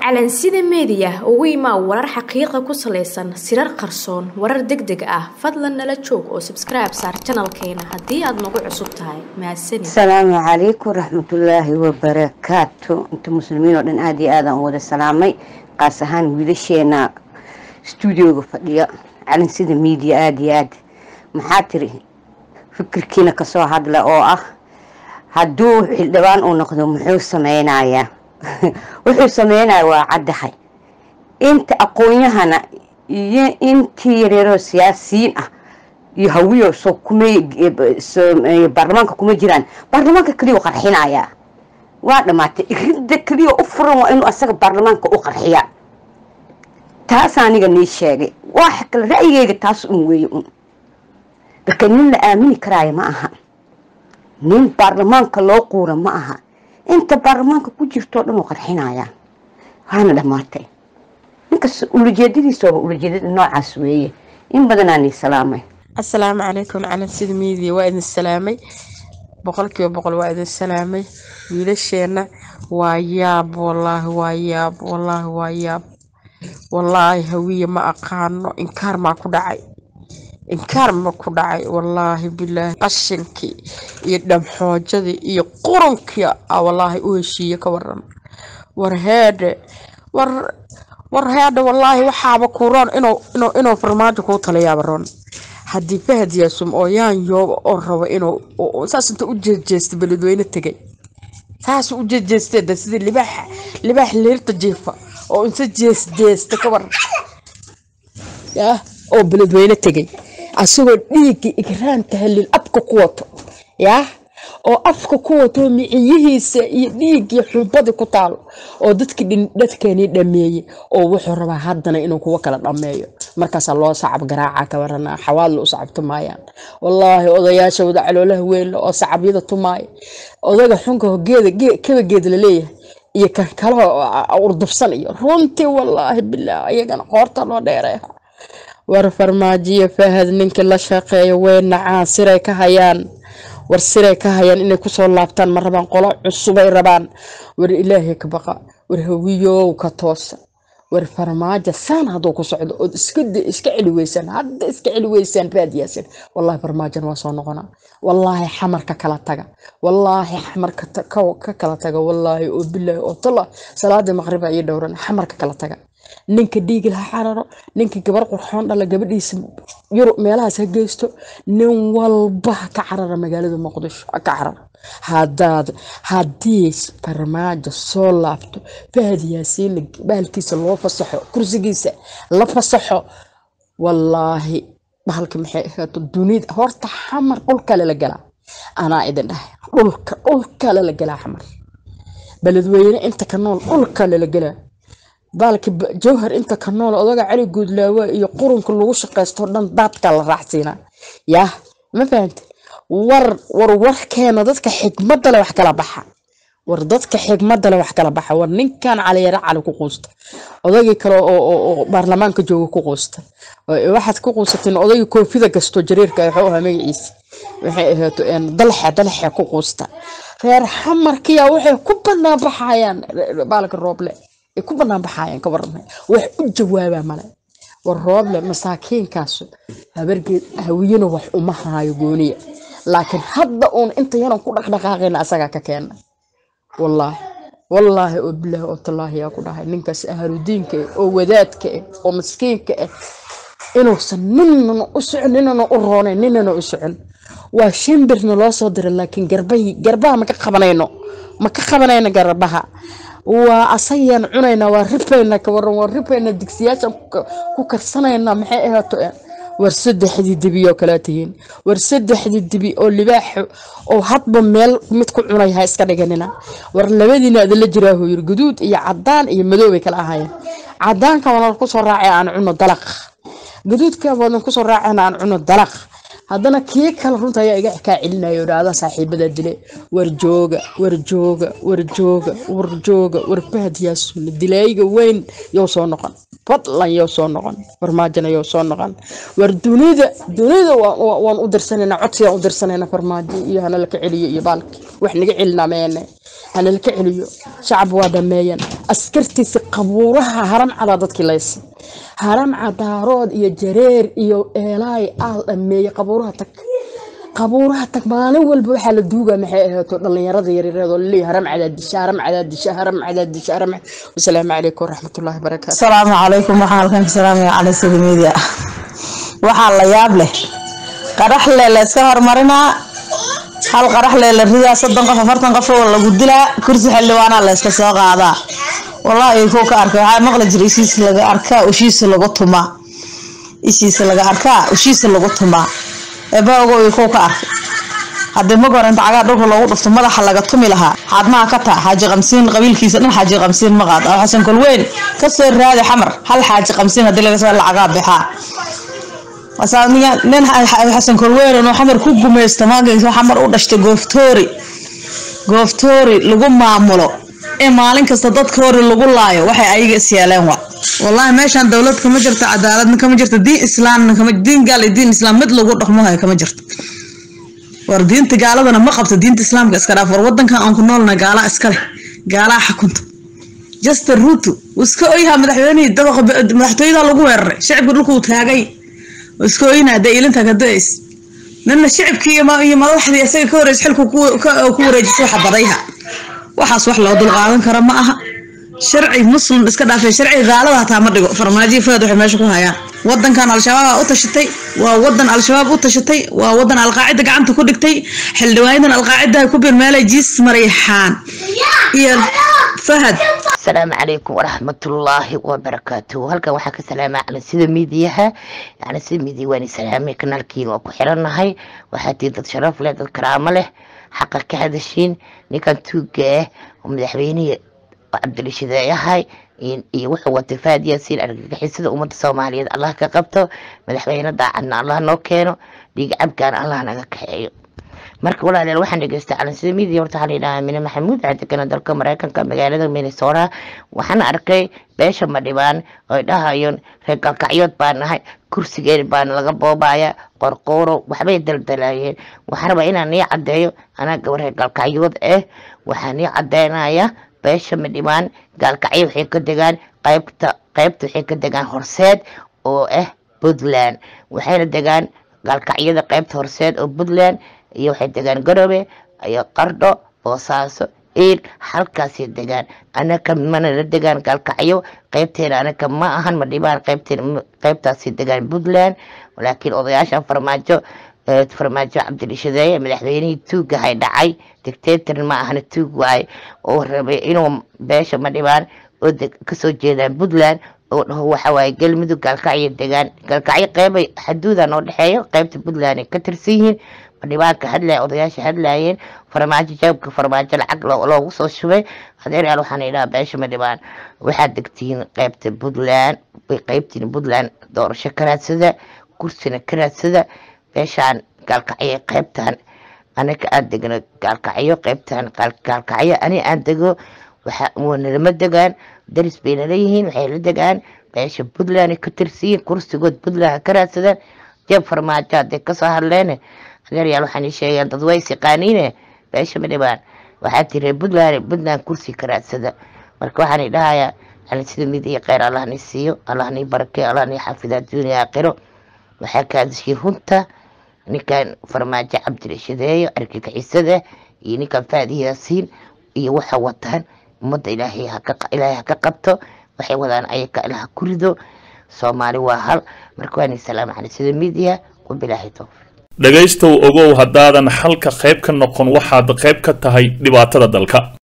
calansida meediya ugu imaa warar xaqiiqa ku salaysan sirar qarsoon warar deg deg ah fadlan nala joog oo sabskribe saar janalkeena haddii aad nagu cusub tahay mahadsanid asalaamu calaykum raxmatullaahi wabarakaatu inta muslimiin oo dhan aada iyo aadaan u wada salaamay qaas ahaan wiilasheena stuudioga fadhiya calansida media aada iyo aad maxaa tiri fikirkiina kasoo hadla oo ah hadduu xildhibaan uu noqdo muxuu sameynayaa wuxuu sameynaya waa caddahay inta aqoon-yahana iyo intii yareeroo siyaasiyiin ah iyo hawiyo soo kumay baarlamaanka kuma jiraan baarlamaanka keliya qarxinayaa waa dhamaatay iridda keliya u furan waa inuu asaga baarlamaanka u qarxiyaa taas aniga nii sheegay waa kale ra'yigeyga taas un weeye un marka nin la aamini karaayo ma aha nin baarlamaanka loo quura ma aha inta baarlamaanka ku jirtoo dhan uu qarxinayaa waana dhammaatay ninkas ulajeedadiisooba ulajeedada noocaas weeye in badanaa nii salaamay asalaamu calaykum calansida miidiya waa idin salaamay boqolkiiba boqol waa idin salaamay wiilasheenna waa yaab wallaahi waa yaab wallaahi waa yaab wallaahi hawiye ma aqaano inkaar maa ku dhacay inkaar ma ku dhacay wallaahi bilaahi qashinkii iyo dhamxoojadii iyo qurunkii a wallaahi u heshiiye ka waran war heedhe war war heedhe wallaahi waxaaba ku roon inuu inuu inuu farmaajo kuu taliyaaba roon haddii fahad yaasum oo yaan yooba oo rabo inuu saas inta u jeejeesta beledweyne tegay saas u jeejeesteeda sidii libaax libaax leerta jiifa oo inta jeesjeesta ka waran yah oo beledweyne tegay asagoo dhiiggii igraanta halil afka ku wato yaah oo afka ku wato miciyihiisa iyo dhiiggii xubadii ku taalo oo dadkii dadkeenii dhameeyey oo wuxuu rabaa haddana inuu kuwa kala dhameeyo markaasaa loo sacab garaaca ka waranaa xawaadla u sacab tumaayaan wallaahi odayaasha wada caloolaha weynle oo sacabyada tumaaya odaga xunka geeda kaba geeda laleeyahay iyo kan kale urdubsan iyo runtii wallaahi bilaah ayagana qoorta loo dheereeya war farmaajiyo fahad ninkii la shaqeeya way nacaan siray ka hayaan war siray ka hayaan inay kusoo laabtaan ma rabaan qolo cusubay rabaan war ilaahay ka baqa war hawiyow ka toosa war farmaajo saan hadduu ku socdo ood iska iska celi weysaan hadda iska celi weysaan raadiyaasan wallaahi farmaajona waa soo noqonaa wallaahi xamarka kala taga wallaahi xamarka ka kala taga wallaahi oo bilaahi oo tala salaadii maqriba iyo dhowran xamarka kala taga ninka dhiigi laha cararo ninka gabar qurxoon dhala gabadhiisa yurub meelahaas ha geysto nin walba ka carara magaalada muqdisho ka carara hadaad haddii farmaajo soo laabto fahad yaasiin bahalkiisa loo fasaxo kursigiisa la fasaxo wallaahi bahalka maxay ahaato dunida horta xamar dhulkale la galaa anaa idin dhahay dhulka dhulkale la galaa xamar beledweyne inta ka nool dhulkale la galaa baalki jawhar inta ka nool odaga cali guudlaawa iyo qurunka lagu shaqaysto dhan daadka la raacsiinaa yaah ma fahante war war warkeena dadka xigmadda le wax kala baxa war dadka xigmadda le wax kala baxa war ninkan caliyare cali ku quusta odagii kale oo baarlamaanka jooga ku quusta waxaad ku quusateen odagii koofida gasto jareerka wuxuu ahaa magaciisa waxay ahaato dalxe dalxe ku quusta reer xamarkiya waxay ku banaan baxayaan baalka rooble ay ku banaan baxaayeen ka warramay wax u jawaabaa male war rooble masaakiinkaas habargeed hawiyana wax uma haayo gooniya laakiin hadda uun inta yanan ku dhaqdhaqaaqayna asagaa ka keena wallaahi wallaahi oo bilaahi oo tallaahi yaa ku dhahay ninkaas ahaludiinka ah oo wadaadka ah oo maskiinka ah inuusan ninana u socon ninana u roonayn ninana u socon waa shimbirna loo soo diray laakiin garbahi garbaha ma ka qabanayno ma ka qabanayno garbaha waa asayaan cunaynaa waa ribayna ka waran waa ribayna digsiyaashan ku karsanayna maxay ahaato war saddexdii dibi oo kalaa tihiin war saddexdii dibi oo libaaxo oo hadba meel mid ku cunay ha iska dhiganina war labadiina adala jiraahu yiri guduud iyo cadaan iyo madow bay kala ahaayeen cadaanka wadan kusoo raacay aan cuno dalaq guduudka wadan kusoo raacayna aan cuno dalaq haddana kii kale runta ayaa iga kaa celinayo dhahda saaxiibada dile war jooga war jooga war jooga war jooga war fahad yaasuna dilaayga weyn yow soo noqon fadlan yoo soo noqon farmaajona yoo soo noqon war dunida dunida waan- waan waan u dirsanayna codsigaan u dirsanayna farmaajo iyo hana laka celiyo iyo baalki wax naga celina meene hana laka celiyo shacab waa dhameeyan askartiisa qabuuraha haram cadaa dadkii laysa haram cadaarood iyo jareer iyo eelaay aal dhameeye qabuuraha tag qabuuraha tag maalin walba waxaa la duugaa maxay ahaato dhallinyarada yaryarada oo laleeyahay haram cadaadisha haram cadaadisha haram cadaadisha haram wasalaamu calaykum waraxmatullaahi barakaatu asalaamu calaykum waxaan halkan ka salaamaya cali sida media waxaa la yaab leh qarax le la iska hormarinaa hal qarax le la ridaa soddon qof afartan qof oo lagu dilaa kursi xildhibaanaa la iska soo qaadaa wallaahi kuu ka arkay waxaa maqli jira ishiisa laga arkaa ushiisa lagu tumaa ishiisa laga arkaa ushiisa lagu tumaa eebaago kuu ka arkay haddii mag hore inta cagaa dhulka loogu dhufto madaxa laga tumi lahaa xaadmaha ka taa xaaji qamsiin qabiilkiisa dhan xaaji qamsiin ma qaad oo xasan kolweyn kasoo raadi xamar hal xaaji qamsiin haddii laga soo lacagaa bixaa wasaa niya- nin xa- xasan kolweyn inuu xamar ku gumaysto maagaysa xamar u dhashtay gooftoori gooftoori lagu maamulo ee maalin kasta dadka hore lagu laayo waxay ayaga is yeeleen wa wallaahi meeshaan dowlad kama jirto cadaaladna kama jirto diin islaamna kama diin gaal iyo diin islaam mid lagu dhaqmahayo kama jirto war diinta gaaladana ma qabto diinta islaamka iska dhaaf war wadankan aan ku noolna gaalaa iska leh gaalaa xakunta justin ruto wuu iska oyhaa madaxweynihii dabaqa madaxtooyada lagu weeraray shacibka dhulkuu taagay wuu iska oynaa dee ilinta ka da-ays nina shacibkii iyo ma- iyo madaxdii isaga ka horeys xilku ku ka- ku wareejisay waxa badayha waxaas wax loo dulqaadan karo ma aha sharci muslim iska dhaafay sharci gaalada hataa ma dhigo farmaajo fahad waxay meesha ku hayaan wadankan al-shabaab u tashatay waa wadan al-shabaab u tashatay waa wadan alqaacida gacanta ku dhigtay xildhibaanadan alqaacida ay ku birmeelay jiis marayxaan iyo fahad asalaamu calaykum waraxmatullaahi wabarakaatuhu halkan waxaa ka salaamaa cali sida miidiyaha yani sida miidiya waan salaamay kanaalkiina waa ku xirannahay waxaa tihiin dad sharaf leh dad karaamo leh xaqa ka hadashiin ninkan tuuga ah oo madaxweynihii cabdilishideeyahay iyo wuxuu watay faad yaasiin argagixisada ummadda soomaaliyeed allah ka qabto madaxweyne daacadna allah noo keeno dhiig cabkaana allah naga kaxeeyo marka walaalayaal waxaan dhegeystay calansida midiya horta waxaa la yidhahaa mine maxamuud cadekana dalka mareykanka magaalada minnesota waxaan arkay beesha madhibaan oy dhahayeen reer galkacyood baan nahay kursigeed baan laga boobaya qorqooro waxbay daldalayeen waxaan rabaa inaan nii cadeeyo anaa gabar reer galkacyood ah waxaan nii cadeynaya beesha madhibaan gaalkacyo waxay ka degaan qaybta qaybta waxay ka degaan horseed oo ah puntland waxayna degaan gaalkacyada qaybta horseed oo puntland iyo waxay degaan garowe iyo qardho boosaaso iil halkaasay degaan anaka mana la degaan gaalkacyo qaybteena anaka ma ahan ma dhibaan qaybteen qaybtaasay degaan puntland laakiin odayaashan farmaajo eh, farmaajo cabdilishadeeye madaxweynihii tuugahay dhacay dictator ma ahana tuug waay oo rabay inuu beesha ma dhibaan oo deg- kasoo jeedaan puntland oo dhaho waxa waaye galmudug gaalkacyo degaan gaalkacyo qeybay xaduuda noo dhexeeyo qaybta puntland ay ka tirsan yihiin madhibaanka hadlaya odayaasha hadlayeen farmaajo jaabka farmaajo lacag loo- loogu soo shubay adeeryaal waxaan idhaha beesha madhibaan waxaad degtiin qaybta puntland way qaybtiin puntland doorasho ka raadsada kursina ka raadsada beeshaan gaalkacyo qaybtan anaga aan degno gaalkacyo qaybtan gaal- gaalkacyo ani aan dego waxa wanalama degaan daris bayna leeyihiin waxay la degaan beesha puntland ay ka tirsiyiin kursigood puntland ha ka raadsadaan jeeb farmaajo hadday kasoo hadleen adeeryaal waxaan ii sheegeen dad way siqaaniine beesha madhibaan waxaa tiri puntland puntland kursi ka raadsada marka waxaan i dhahayaa yani sida mid iyo kheyr allah ni siiyo allah ni barakee allah ni xafida adduuniya aakhiro waxaa ka hadashay runta ninkan farmaajo cabdilishadeeyo argagixisada iyo ninkan faadi yaasiin iyo waxa wataan ummadda ilaahay haka ilaahay ha ka qabto waxay wadaan ayaka ilaha ku rido soomaali waa hal marka waa ni salaam cali sida midiya wabilaahi towfiiq dhegaystow ogow haddaadan xalka qayb ka noqon waxaad qayb ka tahay dhibaatada dalka